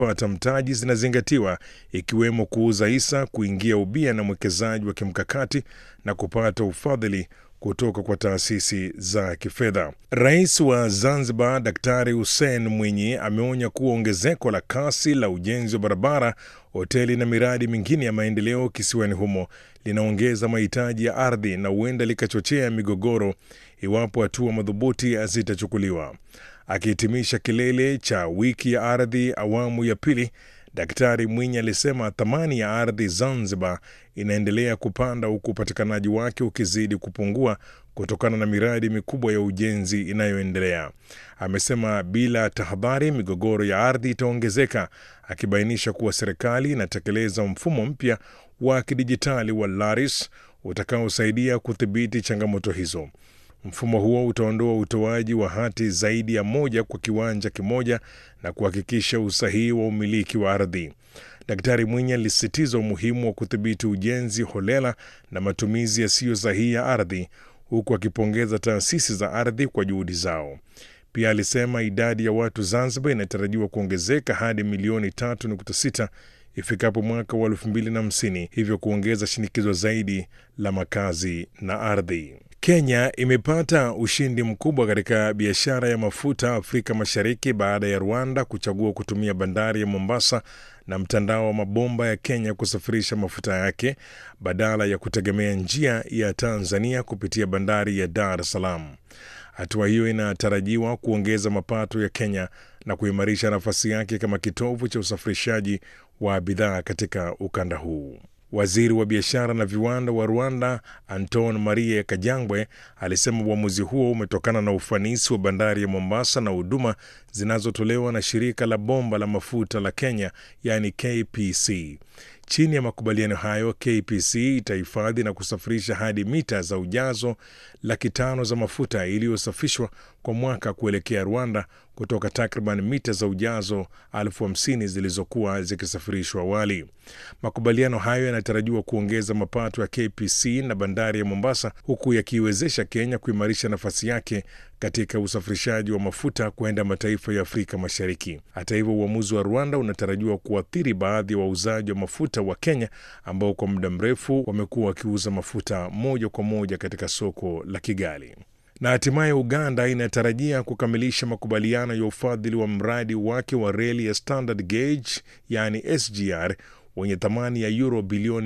kupata mtaji zinazingatiwa ikiwemo kuuza hisa, kuingia ubia na mwekezaji wa kimkakati na kupata ufadhili kutoka kwa taasisi za kifedha. Rais wa Zanzibar Daktari Hussein Mwinyi ameonya kuwa ongezeko la kasi la ujenzi wa barabara, hoteli na miradi mingine ya maendeleo kisiwani humo linaongeza mahitaji ya ardhi na huenda likachochea migogoro iwapo hatua madhubuti hazitachukuliwa. Akihitimisha kilele cha wiki ya ardhi awamu ya pili, Daktari Mwinyi alisema thamani ya ardhi Zanzibar inaendelea kupanda huku upatikanaji wake ukizidi kupungua kutokana na miradi mikubwa ya ujenzi inayoendelea. Amesema bila tahadhari, migogoro ya ardhi itaongezeka, akibainisha kuwa serikali inatekeleza mfumo mpya wa kidijitali wa LARIS utakaosaidia kudhibiti changamoto hizo. Mfumo huo utaondoa utoaji wa hati zaidi ya moja kwa kiwanja kimoja na kuhakikisha usahihi wa umiliki wa ardhi. Daktari Mwinyi alisisitiza umuhimu wa kudhibiti ujenzi holela na matumizi yasiyo sahihi ya ardhi, huku akipongeza taasisi za ardhi kwa juhudi zao. Pia alisema idadi ya watu Zanzibar inatarajiwa kuongezeka hadi milioni 3.6 ifikapo mwaka wa 2050, hivyo kuongeza shinikizo zaidi la makazi na ardhi. Kenya imepata ushindi mkubwa katika biashara ya mafuta Afrika Mashariki baada ya Rwanda kuchagua kutumia bandari ya Mombasa na mtandao wa mabomba ya Kenya kusafirisha mafuta yake badala ya kutegemea njia ya Tanzania kupitia bandari ya Dar es Salaam. Hatua hiyo inatarajiwa kuongeza mapato ya Kenya na kuimarisha nafasi yake kama kitovu cha usafirishaji wa bidhaa katika ukanda huu. Waziri wa biashara na viwanda wa Rwanda Anton Marie Kajangwe alisema uamuzi huo umetokana na ufanisi wa bandari ya Mombasa na huduma zinazotolewa na shirika la bomba la mafuta la Kenya, yaani KPC. Chini ya makubaliano hayo, KPC itahifadhi na kusafirisha hadi mita za ujazo laki tano za mafuta iliyosafishwa kwa mwaka kuelekea Rwanda kutoka takriban mita za ujazo elfu hamsini zilizokuwa zikisafirishwa awali. Makubaliano hayo yanatarajiwa kuongeza mapato ya KPC na bandari ya Mombasa, huku yakiiwezesha Kenya kuimarisha nafasi yake katika usafirishaji wa mafuta kwenda mataifa ya Afrika Mashariki. Hata hivyo, uamuzi wa Rwanda unatarajiwa kuathiri baadhi ya wa wauzaji wa mafuta wa Kenya ambao kwa muda mrefu wamekuwa wakiuza mafuta moja kwa moja katika soko la Kigali na hatimaye Uganda inatarajia kukamilisha makubaliano ya ufadhili wa mradi wake wa reli ya standard gauge yaani SGR wenye thamani ya euro bilioni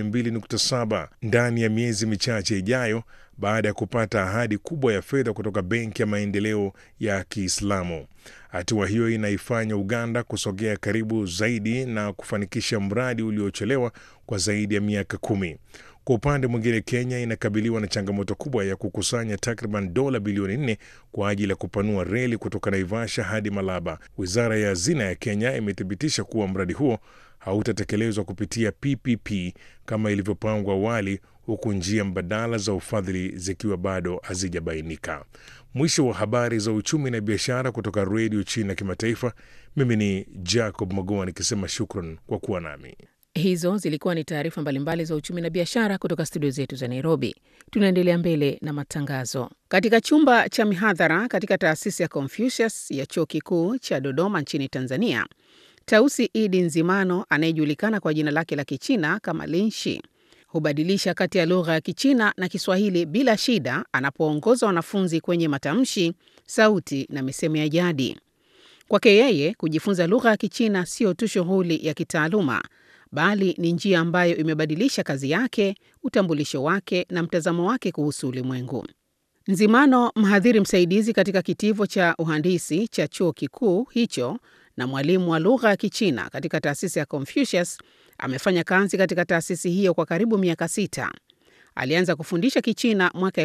2.7 ndani ya miezi michache ijayo baada ya kupata ahadi kubwa ya fedha kutoka Benki ya Maendeleo ya Kiislamu. Hatua hiyo inaifanya Uganda kusogea karibu zaidi na kufanikisha mradi uliochelewa kwa zaidi ya miaka kumi. Kwa upande mwingine, Kenya inakabiliwa na changamoto kubwa ya kukusanya takriban dola bilioni nne kwa ajili ya kupanua reli kutoka Naivasha hadi Malaba. Wizara ya Hazina ya Kenya imethibitisha kuwa mradi huo hautatekelezwa kupitia PPP kama ilivyopangwa awali, huku njia mbadala za ufadhili zikiwa bado hazijabainika. Mwisho wa habari za uchumi na biashara kutoka Redio China Kimataifa. Mimi ni Jacob Magoa nikisema shukran kwa kuwa nami. Hizo zilikuwa ni taarifa mbalimbali za uchumi na biashara kutoka studio zetu za Nairobi. Tunaendelea mbele na matangazo. Katika chumba cha mihadhara katika taasisi ya Confucius ya chuo kikuu cha Dodoma nchini Tanzania, Tausi Idi Nzimano anayejulikana kwa jina lake la Kichina kama Linshi hubadilisha kati ya lugha ya Kichina na Kiswahili bila shida anapoongoza wanafunzi kwenye matamshi, sauti na misemo ya jadi. Kwake yeye, kujifunza lugha ya Kichina sio tu shughuli ya kitaaluma bali ni njia ambayo imebadilisha kazi yake, utambulisho wake na mtazamo wake kuhusu ulimwengu. Nzimano, mhadhiri msaidizi katika kitivo cha uhandisi cha chuo kikuu hicho na mwalimu wa lugha ya Kichina katika taasisi ya Confucius, amefanya kazi katika taasisi hiyo kwa karibu miaka sita. Alianza kufundisha Kichina mwaka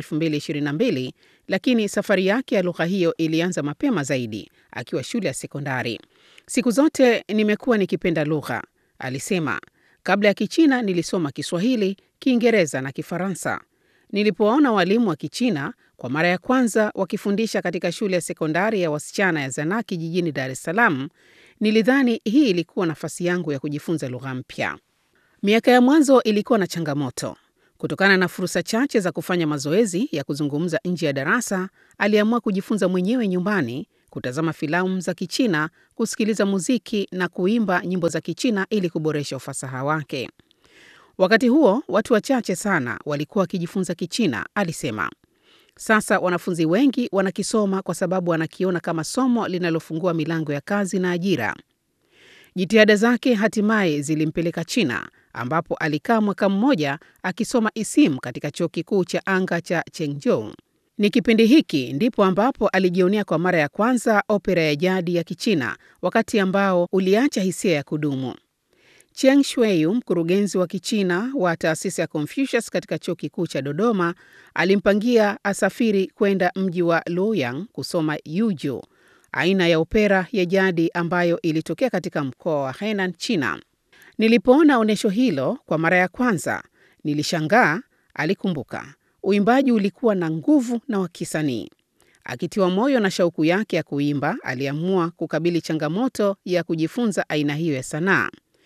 2022 lakini safari yake ya lugha hiyo ilianza mapema zaidi akiwa shule ya sekondari. Siku zote nimekuwa nikipenda lugha Alisema, kabla ya Kichina nilisoma Kiswahili, Kiingereza na Kifaransa. Nilipowaona walimu wa Kichina kwa mara ya kwanza wakifundisha katika shule ya sekondari ya wasichana ya Zanaki jijini Dar es Salaam, nilidhani hii ilikuwa nafasi yangu ya kujifunza lugha mpya. Miaka ya mwanzo ilikuwa na changamoto. Kutokana na fursa chache za kufanya mazoezi ya kuzungumza nje ya darasa, aliamua kujifunza mwenyewe nyumbani kutazama filamu za Kichina, kusikiliza muziki na kuimba nyimbo za Kichina ili kuboresha ufasaha wake. Wakati huo watu wachache sana walikuwa wakijifunza Kichina, alisema. Sasa wanafunzi wengi wanakisoma kwa sababu wanakiona kama somo linalofungua milango ya kazi na ajira. Jitihada zake hatimaye zilimpeleka China ambapo alikaa mwaka mmoja akisoma isimu katika chuo kikuu cha anga cha Chengzhou. Ni kipindi hiki ndipo ambapo alijionea kwa mara ya kwanza opera ya jadi ya Kichina, wakati ambao uliacha hisia ya kudumu. Cheng Shuiyu, mkurugenzi wa Kichina wa taasisi ya Confucius katika chuo kikuu cha Dodoma, alimpangia asafiri kwenda mji wa Luoyang kusoma Yuju, aina ya opera ya jadi ambayo ilitokea katika mkoa wa Henan, China. Nilipoona onyesho hilo kwa mara ya kwanza, nilishangaa, alikumbuka. Uimbaji ulikuwa na nguvu na wa kisanii. Akitiwa moyo na shauku yake ya kuimba, aliamua kukabili changamoto ya kujifunza aina hiyo ya sanaa.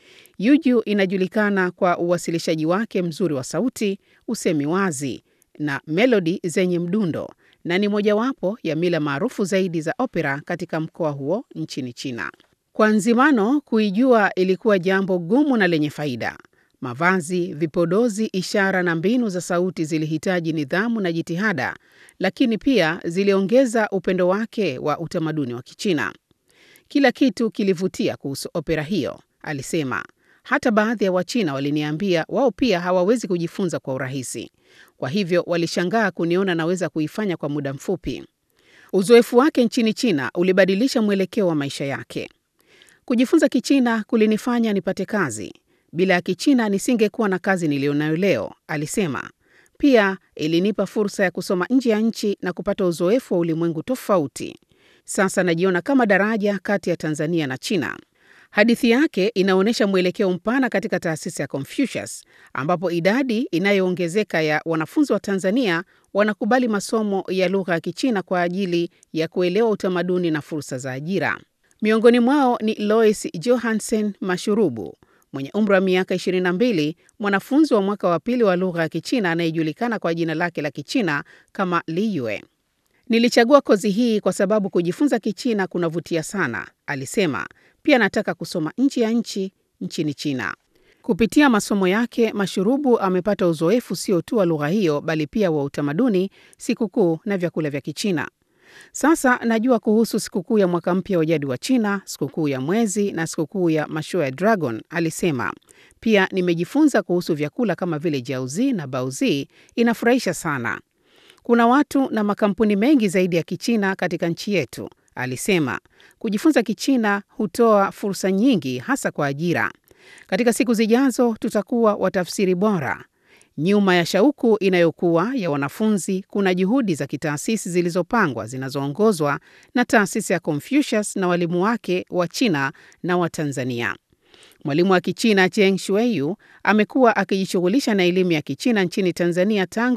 Yuju inajulikana kwa uwasilishaji wake mzuri wa sauti, usemi wazi na melodi zenye mdundo na ni mojawapo ya mila maarufu zaidi za opera katika mkoa huo nchini China. Kwa Nzimano, kuijua ilikuwa jambo gumu na lenye faida. Mavazi, vipodozi, ishara na mbinu za sauti zilihitaji nidhamu na jitihada, lakini pia ziliongeza upendo wake wa utamaduni wa Kichina. Kila kitu kilivutia kuhusu opera hiyo, alisema. Hata baadhi ya Wachina waliniambia wao pia hawawezi kujifunza kwa urahisi, kwa hivyo walishangaa kuniona naweza kuifanya kwa muda mfupi. Uzoefu wake nchini China ulibadilisha mwelekeo wa maisha yake. Kujifunza Kichina kulinifanya nipate kazi. Bila ya Kichina nisingekuwa na kazi niliyonayo leo, alisema. Pia ilinipa fursa ya kusoma nje ya nchi na kupata uzoefu wa ulimwengu tofauti. Sasa najiona kama daraja kati ya Tanzania na China. Hadithi yake inaonyesha mwelekeo mpana katika taasisi ya Confucius ambapo idadi inayoongezeka ya wanafunzi wa Tanzania wanakubali masomo ya lugha ya Kichina kwa ajili ya kuelewa utamaduni na fursa za ajira. Miongoni mwao ni Lois Johansen Mashurubu mwenye umri wa miaka 22, mwanafunzi wa mwaka wa pili wa lugha ya Kichina anayejulikana kwa jina lake la Kichina kama Liyue. Nilichagua kozi hii kwa sababu kujifunza Kichina kunavutia sana, alisema. Pia nataka kusoma nje ya nchi nchini China. Kupitia masomo yake, Mashurubu amepata uzoefu sio tu wa lugha hiyo bali pia wa utamaduni, sikukuu na vyakula vya Kichina. Sasa najua kuhusu sikukuu ya mwaka mpya wa jadi wa China, sikukuu ya mwezi na sikukuu ya mashua ya dragon, alisema. Pia nimejifunza kuhusu vyakula kama vile jiaozi na baozi, inafurahisha sana. Kuna watu na makampuni mengi zaidi ya Kichina katika nchi yetu, alisema. Kujifunza Kichina hutoa fursa nyingi hasa kwa ajira. Katika siku zijazo tutakuwa watafsiri bora. Nyuma ya shauku inayokuwa ya wanafunzi kuna juhudi za kitaasisi zilizopangwa zinazoongozwa na taasisi ya Confucius na walimu wake wa China na wa Tanzania. Mwalimu wa Kichina Cheng Shuiyu amekuwa akijishughulisha na elimu ya Kichina nchini Tanzania tangu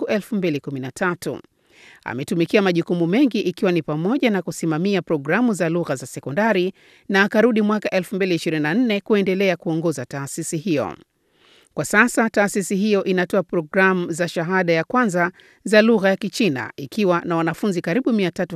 2013. Ametumikia majukumu mengi ikiwa ni pamoja na kusimamia programu za lugha za sekondari na akarudi mwaka 2024 kuendelea kuongoza taasisi hiyo. Kwa sasa taasisi hiyo inatoa programu za shahada ya kwanza za lugha ya Kichina ikiwa na wanafunzi karibu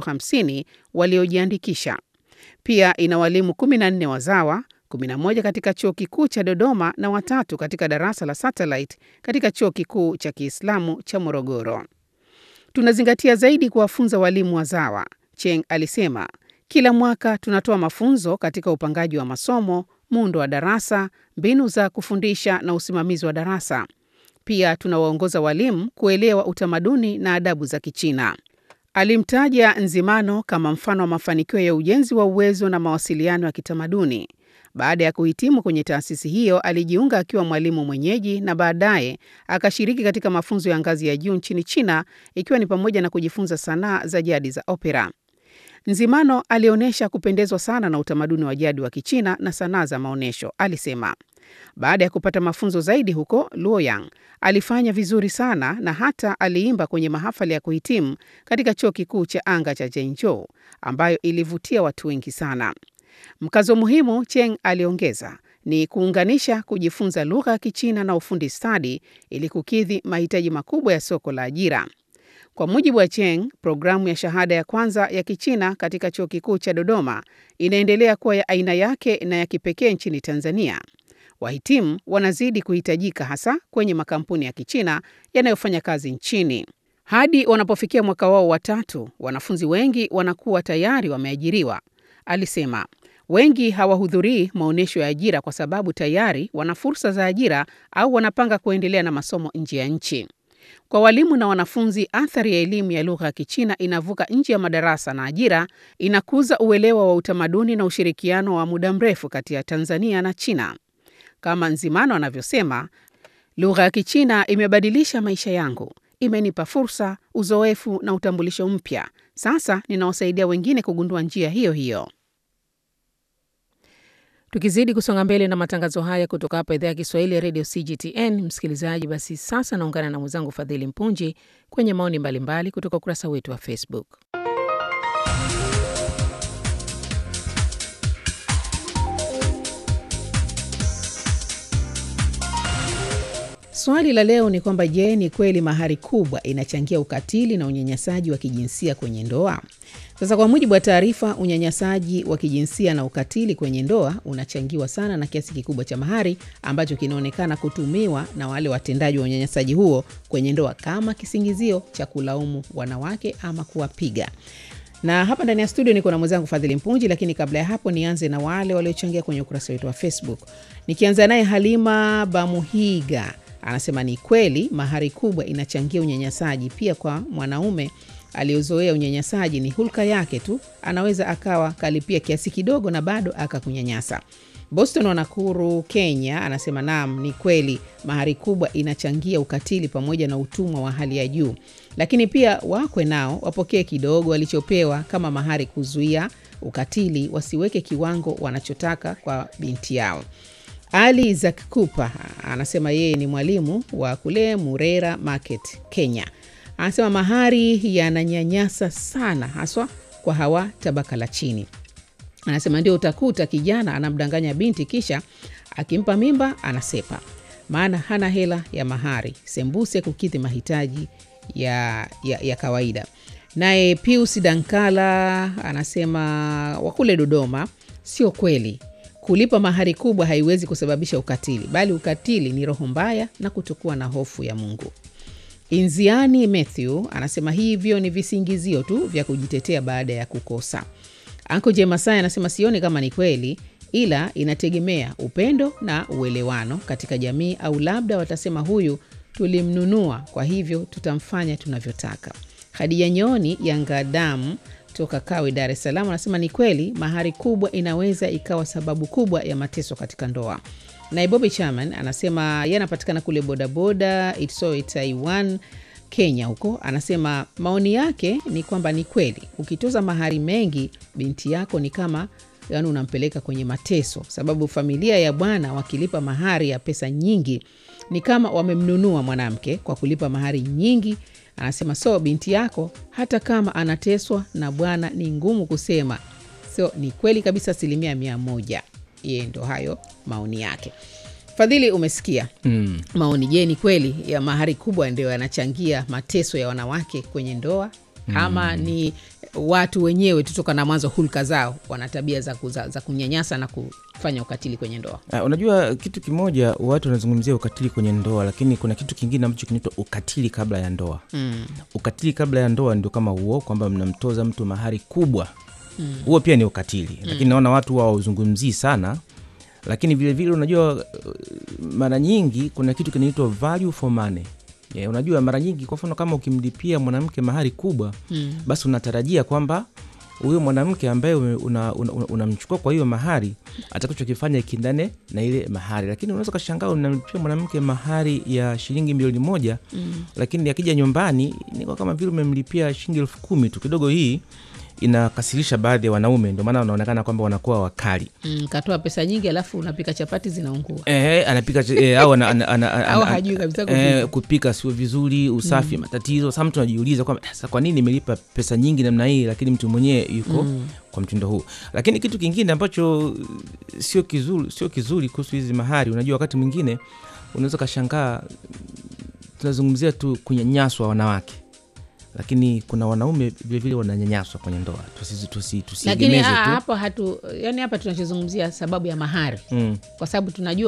350 waliojiandikisha. Pia ina walimu 14 wazawa, 11 katika chuo kikuu cha Dodoma na watatu katika darasa la satellite katika chuo kikuu cha Kiislamu cha Morogoro. Tunazingatia zaidi kuwafunza walimu wazawa, Cheng alisema. Kila mwaka tunatoa mafunzo katika upangaji wa masomo, muundo wa darasa, mbinu za kufundisha na usimamizi wa darasa. Pia tunawaongoza walimu kuelewa utamaduni na adabu za Kichina. Alimtaja Nzimano kama mfano wa mafanikio ya ujenzi wa uwezo na mawasiliano ya kitamaduni. Baada ya kuhitimu kwenye taasisi hiyo, alijiunga akiwa mwalimu mwenyeji na baadaye akashiriki katika mafunzo ya ngazi ya juu nchini China, ikiwa ni pamoja na kujifunza sanaa za jadi za opera. Nzimano alionyesha kupendezwa sana na utamaduni wa jadi wa Kichina na sanaa za maonyesho, alisema. Baada ya kupata mafunzo zaidi huko Luoyang, alifanya vizuri sana na hata aliimba kwenye mahafali ya kuhitimu katika chuo kikuu cha anga cha Zhengzhou, ambayo ilivutia watu wengi sana. Mkazo muhimu, Cheng aliongeza, ni kuunganisha kujifunza lugha ya Kichina na ufundi stadi ili kukidhi mahitaji makubwa ya soko la ajira. Kwa mujibu wa Cheng, programu ya shahada ya kwanza ya Kichina katika chuo kikuu cha Dodoma inaendelea kuwa ya aina yake na ya kipekee nchini Tanzania. Wahitimu wanazidi kuhitajika hasa kwenye makampuni ya Kichina yanayofanya kazi nchini. Hadi wanapofikia mwaka wao wa tatu, wanafunzi wengi wanakuwa tayari wameajiriwa, alisema. Wengi hawahudhurii maonyesho ya ajira kwa sababu tayari wana fursa za ajira au wanapanga kuendelea na masomo nje ya nchi. Kwa walimu na wanafunzi, athari ya elimu ya lugha ya Kichina inavuka nje ya madarasa na ajira, inakuza uelewa wa utamaduni na ushirikiano wa muda mrefu kati ya Tanzania na China. Kama Nzimano anavyosema, lugha ya Kichina imebadilisha maisha yangu, imenipa fursa, uzoefu na utambulisho mpya. Sasa ninawasaidia wengine kugundua njia hiyo hiyo. Tukizidi kusonga mbele na matangazo haya kutoka hapa idhaa ya Kiswahili ya redio CGTN, msikilizaji, basi sasa naungana na mwenzangu Fadhili Mpunji kwenye maoni mbalimbali kutoka ukurasa wetu wa Facebook. Swali la leo ni kwamba je, ni kweli mahari kubwa inachangia ukatili na unyanyasaji wa kijinsia kwenye ndoa? Sasa kwa mujibu wa taarifa, unyanyasaji wa kijinsia na ukatili kwenye ndoa unachangiwa sana na kiasi kikubwa cha mahari ambacho kinaonekana kutumiwa na wale watendaji wa unyanyasaji huo kwenye ndoa kama kisingizio cha kulaumu wanawake ama kuwapiga. Na hapa ndani ya studio niko na mwenzangu Fadhili Mpunji, lakini kabla ya hapo nianze na wale waliochangia kwenye ukurasa wetu wa Facebook, nikianza naye Halima Bamuhiga anasema ni kweli mahari kubwa inachangia unyanyasaji. Pia kwa mwanaume aliyozoea unyanyasaji, ni hulka yake tu, anaweza akawa kalipia kiasi kidogo na bado akakunyanyasa. Boston wa Nakuru, Kenya anasema naam, ni kweli mahari kubwa inachangia ukatili pamoja na utumwa wa hali ya juu, lakini pia wakwe nao wapokee kidogo walichopewa kama mahari, kuzuia ukatili, wasiweke kiwango wanachotaka kwa binti yao. Ali Zakkupa anasema yeye ni mwalimu wa kule Murera Market, Kenya. Anasema mahari yananyanyasa sana, haswa kwa hawa tabaka la chini. Anasema ndio utakuta kijana anamdanganya binti, kisha akimpa mimba anasepa, maana hana hela ya mahari, sembuse kukidhi mahitaji ya, ya, ya kawaida. Naye Pius Dankala anasema wakule Dodoma, sio kweli kulipa mahari kubwa haiwezi kusababisha ukatili, bali ukatili ni roho mbaya na kutokuwa na hofu ya Mungu. Inziani Matthew anasema hivyo ni visingizio tu vya kujitetea baada ya kukosa. Anko Jemasai anasema sioni kama ni kweli, ila inategemea upendo na uelewano katika jamii, au labda watasema huyu tulimnunua, kwa hivyo tutamfanya tunavyotaka. Khadija Nyoni Yangadamu toka Kawe, Dar es Salaam anasema ni kweli mahari kubwa inaweza ikawa sababu kubwa ya mateso katika ndoa. Naye Bobi Chaman anasema ye anapatikana kule bodaboda Itsoe, Taiwan, Kenya huko. Anasema maoni yake ni kwamba ni kweli ukitoza mahari mengi, binti yako ni kama yani unampeleka kwenye mateso, sababu familia ya bwana wakilipa mahari ya pesa nyingi ni kama wamemnunua mwanamke kwa kulipa mahari nyingi. Anasema so binti yako hata kama anateswa na bwana ni ngumu kusema. So ni kweli kabisa, asilimia mia moja. Yeye ndo hayo maoni yake. Fadhili, umesikia Mm. maoni. Je, ni kweli ya mahari kubwa ndio yanachangia mateso ya wanawake kwenye ndoa ama ni watu wenyewe tutoka na mwanzo hulka zao wana tabia za, kuza, za kunyanyasa na kufanya ukatili kwenye ndoa? Uh, unajua kitu kimoja, watu wanazungumzia ukatili kwenye ndoa, lakini kuna kitu kingine ambacho kinaitwa ukatili kabla ya ndoa. Mm. Ukatili kabla ya ndoa ndio kama huo, kwamba mnamtoza mtu mahari kubwa, huo pia ni ukatili, lakini naona watu hawauzungumzii sana. Lakini vilevile vile, unajua uh, mara nyingi kuna kitu kinaitwa value for money. Yeah, unajua mara nyingi, kwa mfano kama ukimlipia mwanamke mahari kubwa Mm. basi unatarajia kwamba huyo mwanamke ambaye unamchukua una, una, unamchukua kwa hiyo mahari atakachokifanya kindane na ile mahari, lakini unaweza ukashangaa unamlipia mwanamke mahari ya shilingi milioni moja Mm. lakini akija nyumbani ni kwa kama vile umemlipia shilingi elfu kumi tu. Kidogo hii inakasirisha baadhi ya wanaume, ndio maana wanaonekana kwamba wanakuwa wakali. Mm, katoa pesa nyingi alafu unapika chapati zinaungua. Eh, anapika ch- eh, au ana, ana, ana, ana, Au ana- hajui kabisa kupika. eh, kupika sio vizuri, usafi matatizo. Sasa mtu anajiuliza kwamba sasa kwa nini nimelipa pesa nyingi namna hii, lakini mtu mwenyewe yuko kwa mtindo huu. Lakini kitu kingine ambacho sio kizuri, sio kizuri kuhusu hizi mahari, unajua wakati mwingine unaweza ukashangaa tunazungumzia tu kunyanyaswa wanawake lakini kuna wanaume vilevile wananyanyaswa kwenye ndoa tusi, tusi, lakini tusiegemeze ah, tu hapo hatu yani hapa tunachozungumzia sababu ya mahari mm. kwa sababu tunajua